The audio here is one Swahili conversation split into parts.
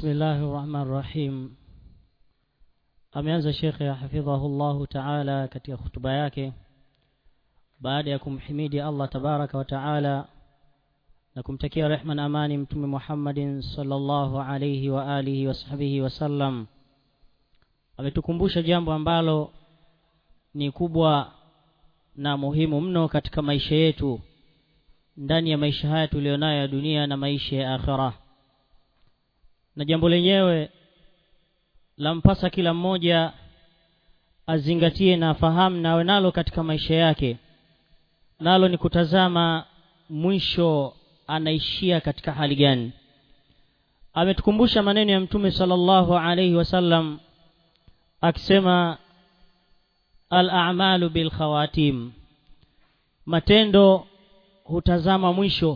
bismillahi rahmani rahim ameanza shekhe hafidhahullahu taala katika hutuba yake baada ya kumhimidi allah tabaraka wa taala na kumtakia rehma na amani mtume muhammadin salllahu alaihi wa alihi wasahbihi wasallam ametukumbusha jambo ambalo ni kubwa na muhimu mno katika maisha yetu ndani ya maisha haya tuliyonayo ya dunia na maisha ya akhira na jambo lenyewe lampasa kila mmoja azingatie na afahamu na awe nalo katika maisha yake nalo ni kutazama mwisho anaishia katika hali gani ametukumbusha maneno ya mtume sallallahu alaihi wasallam akisema al-a'malu bil khawatim matendo hutazama mwisho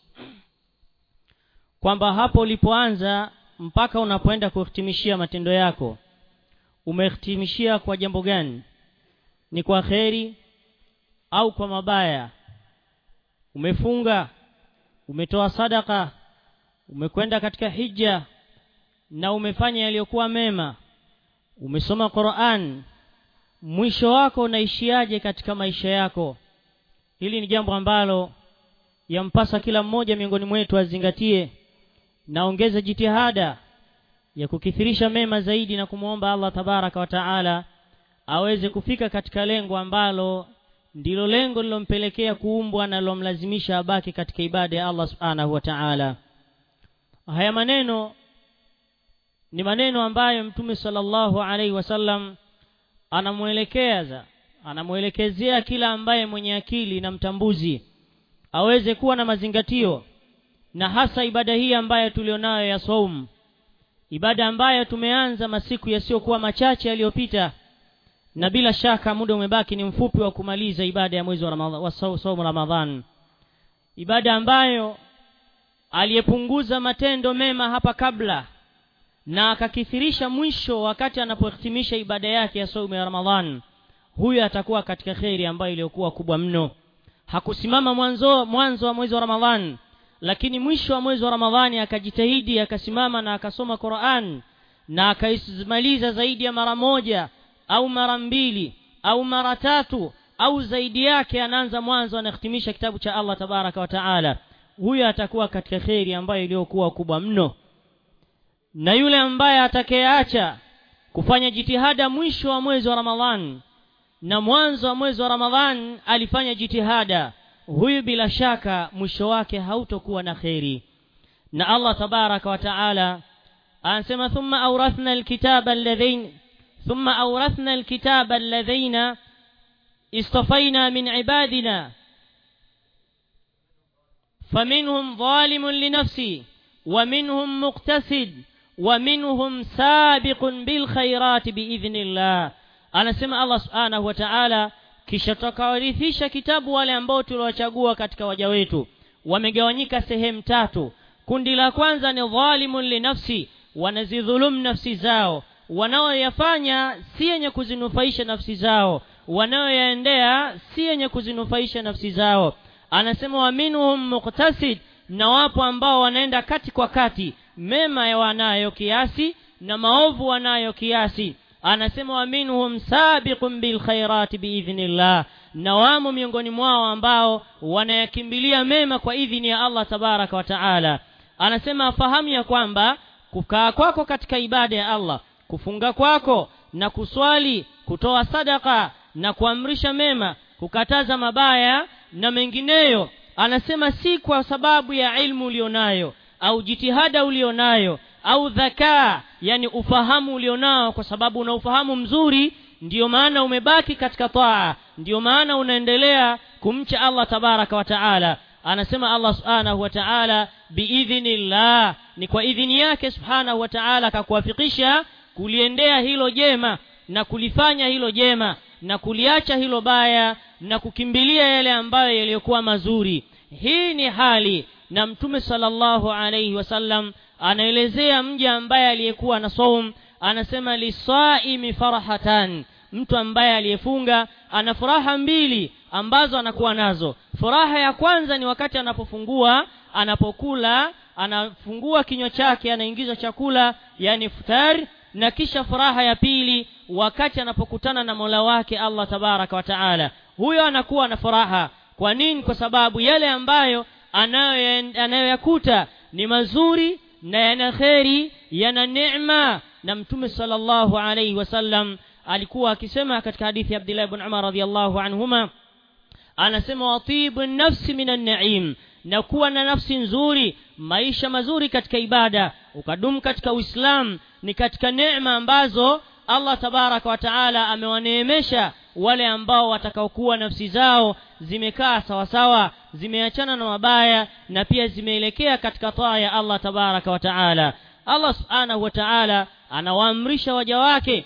kwamba hapo ulipoanza mpaka unapoenda kuhitimishia matendo yako umehitimishia kwa jambo gani ni kwa kheri au kwa mabaya umefunga umetoa sadaka umekwenda katika hija na umefanya yaliyokuwa mema umesoma Qur'an mwisho wako unaishiaje katika maisha yako hili ni jambo ambalo yampasa kila mmoja miongoni mwetu azingatie naongeze jitihada ya kukithirisha mema zaidi na kumwomba Allah tabaraka wa taala aweze kufika katika lengo ambalo ndilo lengo lilompelekea kuumbwa na lilomlazimisha abaki katika ibada ya Allah subhanahu wa ta'ala haya maneno ni maneno ambayo mtume sallallahu alaihi wasallam anamwelekeza anamwelekezea kila ambaye mwenye akili na mtambuzi aweze kuwa na mazingatio na hasa ibada hii ambayo tulionayo ya saum ibada ambayo tumeanza masiku yasiyokuwa machache yaliyopita na bila shaka muda umebaki ni mfupi wa kumaliza ibada ya mwezi wa Ramadhan wa saumu Ramadhan ibada ambayo aliyepunguza matendo mema hapa kabla na akakithirisha mwisho wakati anapohitimisha ibada yake ya saumu ya Ramadhan huyo atakuwa katika kheri ambayo iliyokuwa kubwa mno hakusimama mwanzo mwanzo wa mwezi wa Ramadhan lakini mwisho wa mwezi wa Ramadhani akajitahidi akasimama na akasoma Qur'an na akaisimaliza zaidi ya mara moja au mara mbili au mara tatu au zaidi yake anaanza mwanzo anahitimisha kitabu cha Allah tabaraka wa taala huyo atakuwa katika kheri ambayo iliyokuwa kubwa mno na yule ambaye atakayeacha kufanya jitihada mwisho wa mwezi wa Ramadhan na mwanzo wa mwezi wa Ramadhan alifanya jitihada huyu bila shaka mwisho wake hautokuwa na kheri na Allah tabaraka wa taala anasema thumma awrathna alkitaba alladhain thumma awrathna alkitaba alladhaina istafaina min ibadina فمنهم ظالم لنفسه ومنهم مقتصد ومنهم سابق بالخيرات بإذن الله anasema Allah subhanahu wa ta'ala kisha tukawarithisha kitabu wale ambao tuliwachagua katika waja wetu wamegawanyika sehemu tatu kundi la kwanza ni dhalimun linafsi wanazidhulum nafsi zao wanaoyafanya si yenye kuzinufaisha nafsi zao wanaoyaendea si yenye kuzinufaisha nafsi zao anasema wa minhum muqtasid na wapo ambao wanaenda kati kwa kati mema ya wanayo kiasi na maovu wanayo kiasi anasema wa minhum sabiqun bil khairati biidhnillah na wamo miongoni mwao ambao wanayakimbilia mema kwa idhini ya Allah tabaraka wa taala anasema fahamu ya kwamba kukaa kwako katika ibada ya Allah kufunga kwako na kuswali kutoa sadaka na kuamrisha mema kukataza mabaya na mengineyo anasema si kwa sababu ya ilmu ulionayo au jitihada ulionayo au dhakaa yani ufahamu ulionao kwa sababu una ufahamu mzuri ndiyo maana umebaki katika taa ndiyo maana unaendelea kumcha Allah tabaraka wa taala anasema Allah subhanahu wa taala biidhnillah ni kwa idhini yake subhanahu wa taala akakuwafikisha kuliendea hilo jema na kulifanya hilo jema na kuliacha hilo baya na kukimbilia yale ambayo yaliyokuwa mazuri hii ni hali na mtume sallallahu alayhi wasallam anaelezea mja ambaye aliyekuwa na saum anasema lisaimi farahatan mtu ambaye aliyefunga ana furaha mbili ambazo anakuwa nazo furaha ya kwanza ni wakati anapofungua anapokula anafungua kinywa chake anaingiza chakula yani iftar na kisha furaha ya pili wakati anapokutana na mola wake allah tabaraka wa taala huyo anakuwa na furaha kwa nini kwa sababu yale ambayo anayoyakuta ni mazuri na yana kheri yana neema na mtume sallallahu alaihi wasallam alikuwa akisema katika hadithi ya abdillah ibn umar radiallahu anhuma anasema watibu nafsi min annaim na kuwa na nafsi nzuri maisha mazuri katika ibada ukadumu katika uislam ni katika neema ambazo allah tabaraka wa taala amewaneemesha wale ambao watakaokuwa nafsi zao zimekaa sawasawa zimeachana na mabaya na pia zimeelekea katika taa ya allah tabaraka wa taala allah subhanahu wa taala anawaamrisha waja wake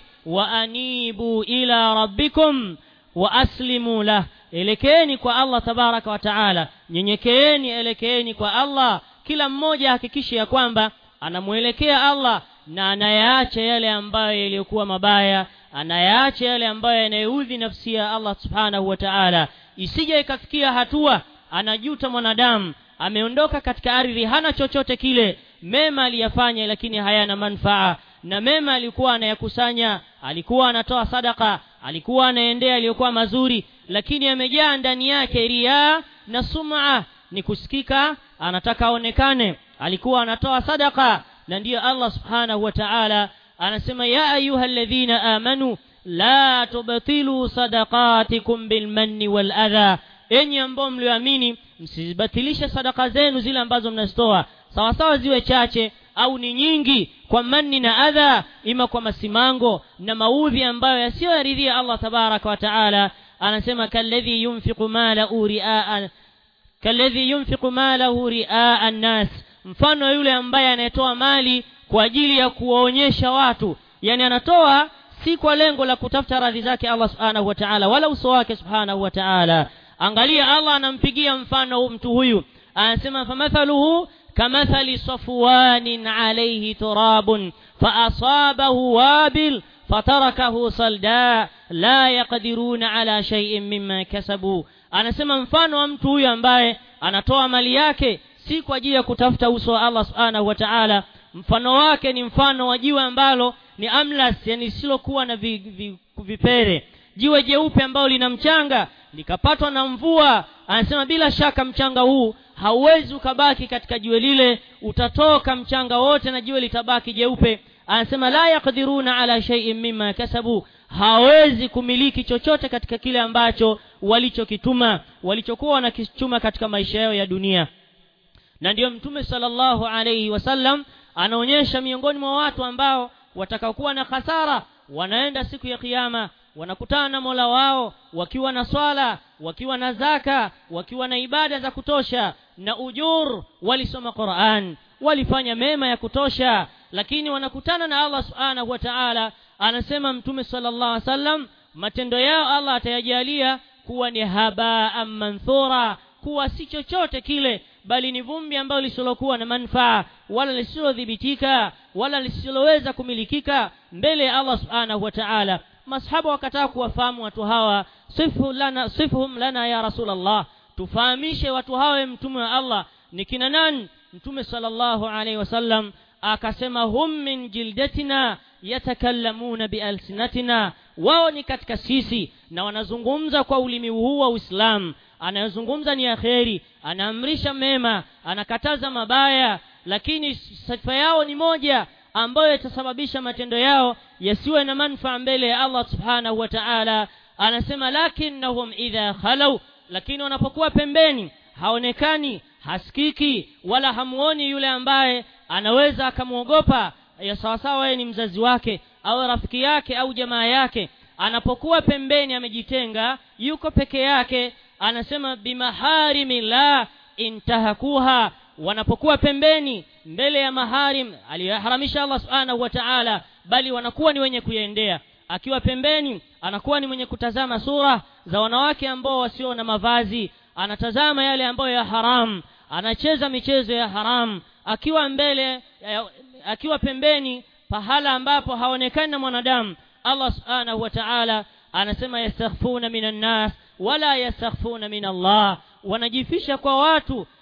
waanibu ila rabbikum wa aslimu lah elekeeni kwa allah tabaraka wa taala nyenyekeeni elekeeni kwa allah kila mmoja hakikishe ya kwamba anamwelekea allah na anayaacha yale ambayo yaliyokuwa mabaya anayaacha yale ambayo yanayoudhi nafsi ya allah subhanahu wa taala isije ikafikia hatua anajuta mwanadamu ameondoka katika ardhi hana chochote kile mema aliyafanya lakini hayana manfaa na mema alikuwa anayakusanya alikuwa anatoa sadaka alikuwa anaendea aliyokuwa mazuri lakini amejaa ndani yake riaa na suma ni kusikika anataka aonekane alikuwa anatoa sadaka na ndiyo allah subhanahu wa taala anasema ya ayuha ladhina amanu la tubtilu sadaqatikum bilmanni waladha enyi ambao mlioamini msizibatilishe sadaka zenu zile ambazo mnazitoa sawasawa ziwe chache au ni nyingi kwa manni na adha ima kwa masimango na maudhi ambayo yasiyoyaridhia allah tabaraka wa taala anasema kalladhi yunfiqu malahu riaa kalladhi yunfiqu malahu riaa nnas mfano yule ambaye anayetoa mali kwa ajili ya kuwaonyesha watu yani anatoa si kwa lengo la kutafuta radhi zake allah subhanahu wa taala wala uso wake subhanahu wa taala angalia allah anampigia mfano mtu huyu anasema famathaluhu kamathali safwanin alayhi turabun faasabahu wabil fatarakahu salda la yaqdiruna ala shay'in mimma kasabu anasema mfano wa mtu huyu ambaye anatoa mali yake si kwa ajili ya kutafuta uso wa allah subhanahu wa taala mfano wake ni mfano wa jiwe ambalo ni amlas yani lisilokuwa na vi, vi, vipere jiwe jeupe ambalo lina mchanga likapatwa na mvua anasema bila shaka mchanga huu hauwezi ukabaki katika jiwe lile utatoka mchanga wote na jiwe litabaki jeupe anasema la yakdiruna ala shaiin mima kasabu hawezi kumiliki chochote katika kile ambacho walichokituma walichokuwa wanakichuma katika maisha yao ya dunia na ndiyo mtume salllahu alaihi wasallam anaonyesha miongoni mwa watu ambao watakaokuwa na hasara wanaenda siku ya kiama wanakutana na mola wao wakiwa na swala wakiwa na zaka wakiwa na ibada za kutosha na ujur walisoma quran walifanya mema ya kutosha lakini wanakutana na allah subhanahu wa taala anasema mtume sala llah alih wasallam matendo yao allah atayajalia kuwa ni habaan manthura kuwa si chochote kile bali ni vumbi ambalo lisilokuwa na manfaa wala lisilodhibitika wala lisiloweza kumilikika mbele ya allah subhanahu wa taala masahaba wakataka kuwafahamu watu hawa sifu lana, sifuhum lana ya rasulllah tufahamishe watu hawa mtume wa allah ni kina nani mtume salllahu alaihi wasallam akasema hum min jildatina yatakallamuna bialsinatina wao ni katika sisi na wanazungumza kwa ulimi huu wa uislamu anayozungumza ni ya kheri anaamrisha mema anakataza mabaya lakini sifa yao ni moja ambayo itasababisha matendo yao yasiwe na manfaa mbele ya allah subhanahu wa taala anasema lakinnahum idha khalau lakini wanapokuwa pembeni haonekani hasikiki wala hamuoni yule ambaye anaweza akamwogopa ya sawasawa yeye ni mzazi wake au rafiki yake au jamaa yake anapokuwa pembeni amejitenga yuko peke yake anasema bimaharimi la intahakuha wanapokuwa pembeni mbele ya maharim aliyoharamisha allah subhanahu wa taala bali wanakuwa ni wenye kuyaendea akiwa pembeni anakuwa ni mwenye kutazama sura za wanawake ambao wasio na mavazi anatazama yale ambayo ya haram anacheza michezo ya haram akiwa mbele akiwa pembeni pahala ambapo haonekani na mwanadamu allah subhanahu wa taala anasema yastakhfuna min annas wala yastakhfuna min allah wanajifisha kwa watu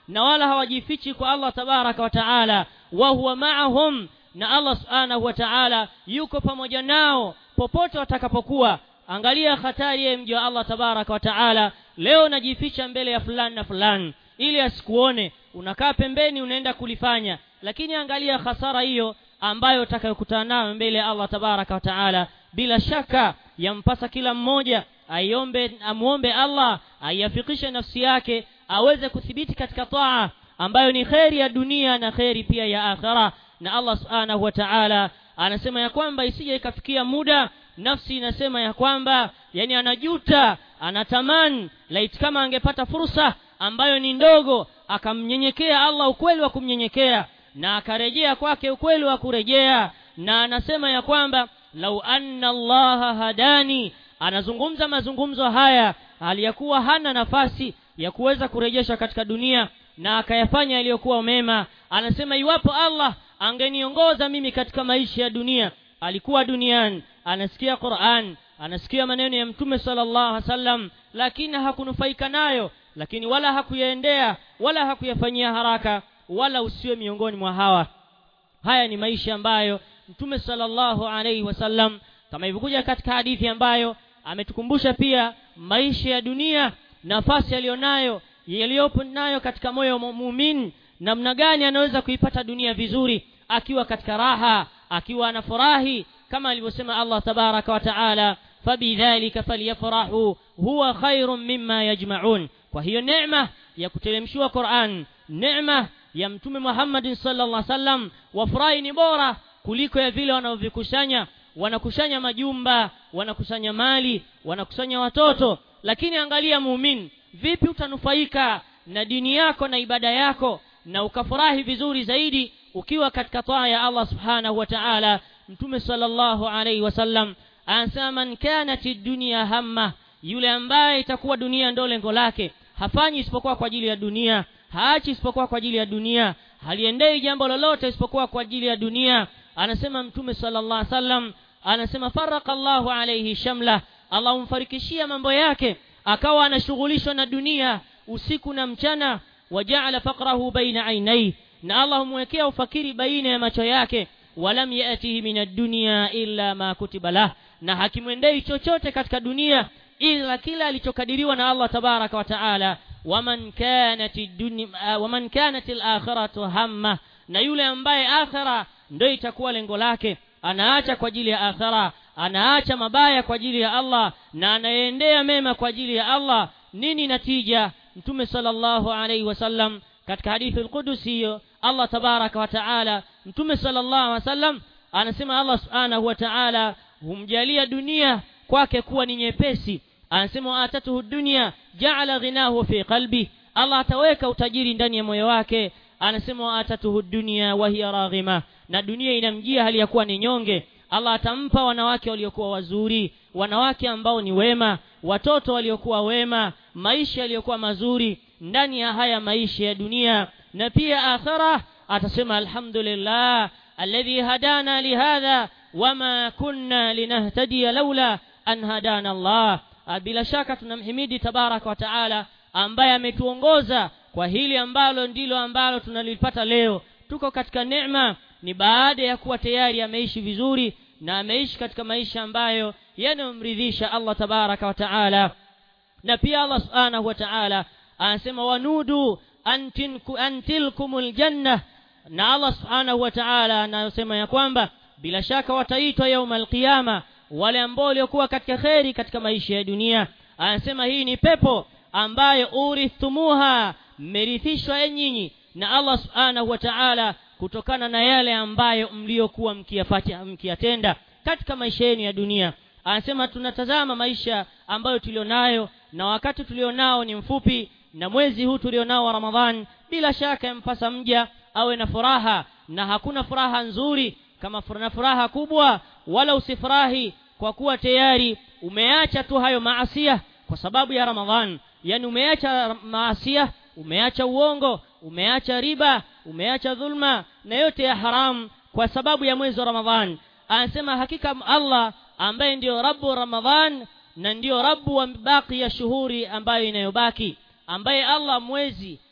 na wala hawajifichi kwa allah tabaraka wa taala wa huwa maahum na allah subhanahu wa taala yuko pamoja nao popote watakapokuwa angalia hatari ya mji wa allah tabaraka wa taala leo unajificha mbele ya fulani na fulani ili asikuone unakaa pembeni unaenda kulifanya lakini angalia hasara hiyo ambayo utakayokutana nayo mbele ya allah tabaraka wa taala bila shaka yampasa kila mmoja aiombe amwombe allah aiafikishe nafsi yake aweze kuthibiti katika taa ambayo ni kheri ya dunia na kheri pia ya akhira na allah subhanahu wa taala anasema ya kwamba isije ikafikia muda nafsi inasema ya kwamba yani anajuta anatamani laiti kama angepata fursa ambayo ni ndogo akamnyenyekea allah ukweli wa kumnyenyekea na akarejea kwake ukweli wa kurejea na anasema ya kwamba lau anna allaha hadani anazungumza mazungumzo haya aliyakuwa hana nafasi ya kuweza kurejesha katika dunia na akayafanya yaliyokuwa mema anasema iwapo allah angeniongoza mimi katika maisha ya dunia alikuwa duniani anasikia quran anasikia maneno ya mtume sallallahu alaihi wasallam lakini hakunufaika nayo lakini wala hakuyaendea wala hakuyafanyia haraka wala usiwe miongoni mwa hawa haya ni maisha ambayo mtume sallallahu alaihi wasallam kama ilivyokuja katika hadithi ambayo ametukumbusha pia maisha ya dunia nafasi aliyonayo yaliyopo nayo katika moyo wa muumini namna gani anaweza kuipata dunia vizuri akiwa katika raha akiwa anafurahi kama alivyosema allah tabaraka wa taala fabidhalika falyafrahu huwa khairun mimma yajmaun kwa hiyo neema ya kuteremshiwa quran neema ya mtume muhammadin sallallahu alaihi wasallam wafurahi ni bora kuliko ya vile wanavyokusanya wanakusanya majumba wanakusanya mali wanakusanya watoto lakini angalia muumini vipi utanufaika na dini yako na ibada yako na ukafurahi vizuri zaidi ukiwa katika taa ya allah subhanahu wa taala mtume sallallahu alaihi wasallam anasema man kanat dunia hamma yule ambaye itakuwa dunia ndo lengo lake hafanyi isipokuwa kwa ajili ya dunia haachi isipokuwa kwa ajili ya dunia haliendei jambo lolote isipokuwa kwa ajili ya dunia anasema mtume sallallahu alaihi wasallam anasema faraka llahu alaihi shamla allah humfarikishia mambo yake akawa anashughulishwa na dunia usiku na mchana wajaala faqrahu baina ainai na allah humwekea ufakiri baina ya macho yake walam yatihi min addunya illa ma kutiba lah na hakimwendei chochote katika dunia ila kila alichokadiriwa na allah tabaraka wa taala waman kanat dunya waman kanat alakhiratu hamma na yule ambaye akhira ndio itakuwa lengo lake anaacha kwa ajili ya akhira anaacha mabaya kwa ajili ya allah na anaendea mema kwa ajili ya allah nini natija mtume sallallahu alaihi wasallam katika hadithi alqudusi hiyo allah tabaraka wa taala mtume sallallahu alaihi wasallam anasema allah subhanahu wa taala humjalia dunia kwake kuwa ni nyepesi anasema waatatuhu dunia jaala ghinahu fi qalbi allah ataweka utajiri ndani ya moyo wake anasema waatatuhu dunia wahiya raghima na dunia inamjia hali ya kuwa ni nyonge allah atampa wanawake waliokuwa wazuri wanawake ambao ni wema watoto waliokuwa wema maisha yaliyokuwa mazuri ndani ya haya maisha ya dunia na pia akhira atasema alhamdulillah alladhi hadana lihadha wama kunna linahtadiya laula an hadana allah bila shaka tunamhimidi tabaraka wa taala ambaye ametuongoza kwa hili ambalo ndilo ambalo tunalipata leo tuko katika neema ni baada ya kuwa tayari ameishi vizuri na ameishi katika maisha ambayo yanayomridhisha allah tabaraka wa taala na pia allah subhanahu wa taala anasema wanudu an tilkum ljanna na allah subhanahu wa taala anayosema ya kwamba bila shaka wataitwa yauma alqiyama wale ambao waliokuwa katika kheri katika maisha ya dunia anasema hii ni pepo ambayo urithumuha mmerithishwa nyinyi na allah subhanahu wa taala kutokana na yale ambayo mliokuwa mkiyatenda katika maisha yenu ya dunia anasema tunatazama maisha ambayo tulionayo na wakati tulionao ni mfupi na mwezi huu tulionao wa ramadhan bila shaka yampasa mja awe na furaha na hakuna furaha nzuri kama na furaha kubwa wala usifurahi kwa kuwa tayari umeacha tu hayo maasia kwa sababu ya ramadhan yani umeacha maasia umeacha uongo umeacha riba umeacha dhulma na yote ya haram kwa sababu ya mwezi wa ramadhan anasema hakika allah ambaye ndiyo rabu ramadhan na ndiyo rabu wa baki ya shuhuri ambayo inayobaki ambaye allah mwezi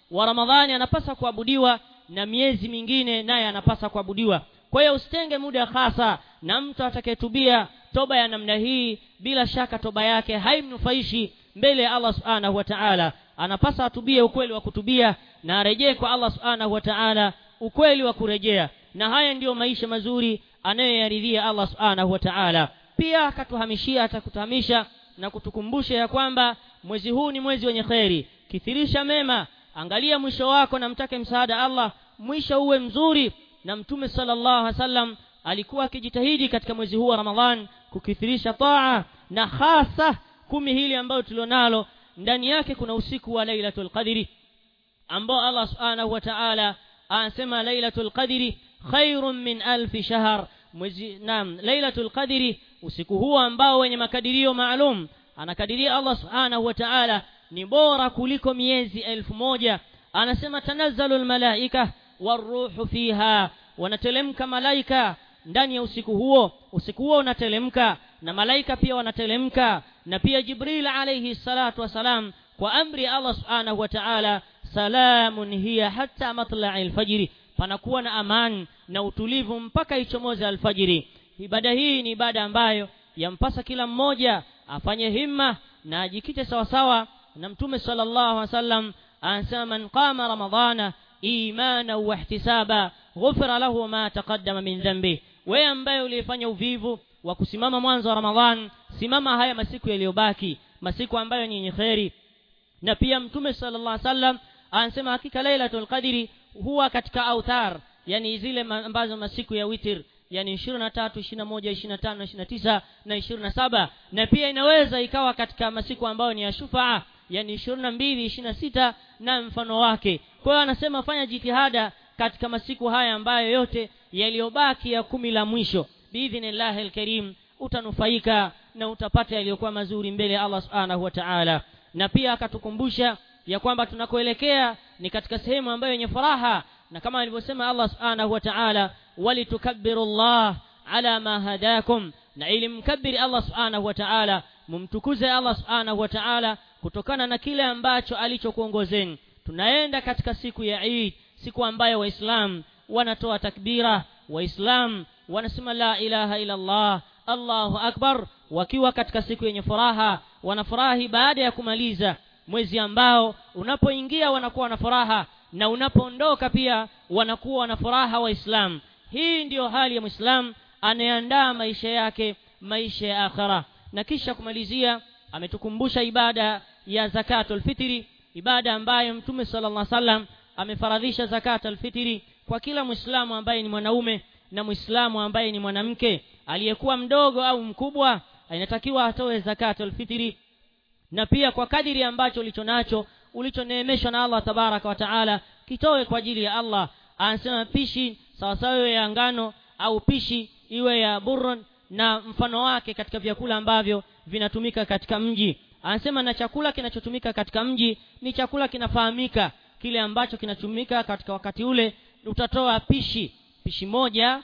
wa ramadhani anapasa kuabudiwa na miezi mingine naye anapasa kuabudiwa kwa hiyo usitenge muda hasa na mtu atakayetubia toba ya namna hii bila shaka toba yake haimnufaishi mbele ya allah subhanahu wa taala anapasa atubie ukweli wa kutubia na arejee kwa allah subhanahu wa taala ukweli wa kurejea na haya ndiyo maisha mazuri anayoyaridhia allah subhanahu wa taala pia akatuhamishia atakutahamisha na kutukumbusha ya kwamba mwezi huu ni mwezi wenye kheri kithirisha mema angalia mwisho wako na mtake msaada allah mwisho uwe mzuri na mtume sallallahu alaihi wasallam alikuwa akijitahidi katika mwezi huu wa ramadhan kukithirisha taa na hasa kumi hili ambayo tulionalo ndani yake kuna usiku wa lailatul qadri ambao allah subhanahu wa ta'ala anasema lailatul qadri khairun min alfi shahr mwezi naam lailatul qadri usiku huu ambao wenye makadirio maalum anakadiria allah subhanahu wa ta'ala ni bora kuliko miezi elfu moja anasema tanazzalu almalaika waruhu fiha wanatelemka malaika ndani ya usiku huo usiku huo unatelemka na malaika pia wanatelemka na pia jibril alayhi salatu wasalam kwa amri ya allah subhanahu wa ta'ala salamun hiya hatta matla'i alfajiri panakuwa na amani na utulivu mpaka ichomoze alfajiri ibada hii ni ibada ambayo yampasa kila mmoja afanye himma na ajikite sawasawa na mtume sallallahu alaihi wasallam anasema man qama ramadhana imana wa ihtisaba ghufira lahu ma taqaddama min dhanbi wewe ambaye ulifanya uvivu wa kusimama mwanzo wa ramadhan simama haya masiku yaliyobaki masiku ambayo ni yenye kheri na pia mtume sallallahu alaihi wasallam anasema hakika lailatul qadri huwa katika autar yani zile ambazo masiku ya witir yani 23 21 25 29 na 27 na pia inaweza ikawa katika masiku ambayo ni ya shufaa yani 22 26 na mfano wake kwa hiyo anasema fanya jitihada katika masiku haya ambayo yote yaliyobaki ya kumi la mwisho biidhnillahi alkarim utanufaika na utapata yaliyokuwa mazuri mbele ya Allah subhanahu wa ta'ala na pia akatukumbusha ya kwamba tunakoelekea ni katika sehemu ambayo yenye furaha na kama alivyosema Allah subhanahu wa ta'ala walitukabbiru Allah ala ma hadakum na ili mkabiri Allah subhanahu wa ta'ala mumtukuze Allah subhanahu wa ta'ala kutokana na kile ambacho alichokuongozeni tunaenda katika siku ya Eid siku ambayo waislamu wanatoa takbira waislamu wanasema la ilaha illa Allah Allahu akbar wakiwa katika siku yenye furaha wanafurahi baada ya kumaliza mwezi ambao unapoingia wanakuwa na furaha na unapoondoka pia wanakuwa na furaha waislamu hii ndiyo hali ya muislam anayeandaa maisha yake maisha ya akhira na kisha kumalizia ametukumbusha ibada ya zakatul fitri ibada ambayo mtume sallallahu alaihi wasallam amefaradhisha zakatul fitri kwa kila muislamu ambaye ni mwanaume na muislamu ambaye ni mwanamke aliyekuwa mdogo au mkubwa inatakiwa atoe zakatul fitri na pia kwa kadiri ambacho ulicho nacho ulichoneemeshwa na Allah tabaraka wa taala kitoe kwa ajili ya Allah anasema pishi sawasawa iwe ya ngano au pishi iwe ya burron na mfano wake katika vyakula ambavyo vinatumika katika mji anasema na chakula kinachotumika katika mji ni chakula kinafahamika kile ambacho kinatumika katika wakati ule utatoa pishi pishi moja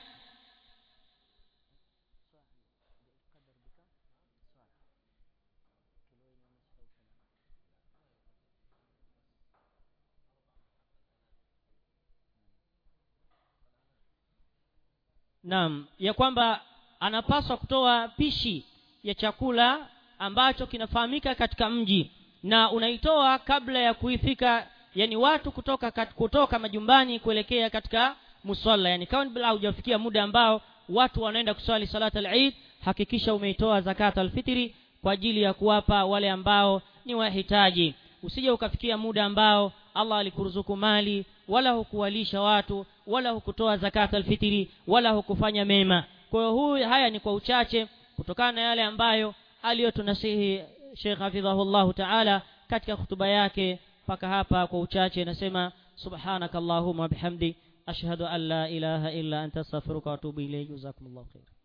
naam ya kwamba anapaswa kutoa pishi ya chakula ambacho kinafahamika katika mji na unaitoa kabla ya kuifika yani watu kutoka kat, kutoka majumbani kuelekea katika musalla yani kabla hujafikia muda ambao watu wanaenda kuswali salata al-Eid hakikisha umeitoa zakat al-fitri kwa ajili ya kuwapa wale ambao ni wahitaji usije ukafikia muda ambao Allah alikuruzuku mali wala hukuwalisha watu wala hukutoa zakat al-fitri wala hukufanya mema kwa hiyo huu haya ni kwa uchache kutokana na yale ambayo aliyotunasihi Sheikh Hafidhahullah Ta'ala katika hutuba yake mpaka hapa kwa uchache nasema subhanakallahumma bihamdi ashhadu an la ilaha illa anta astaghfiruka wa atubu ilayk jazakumullahu khair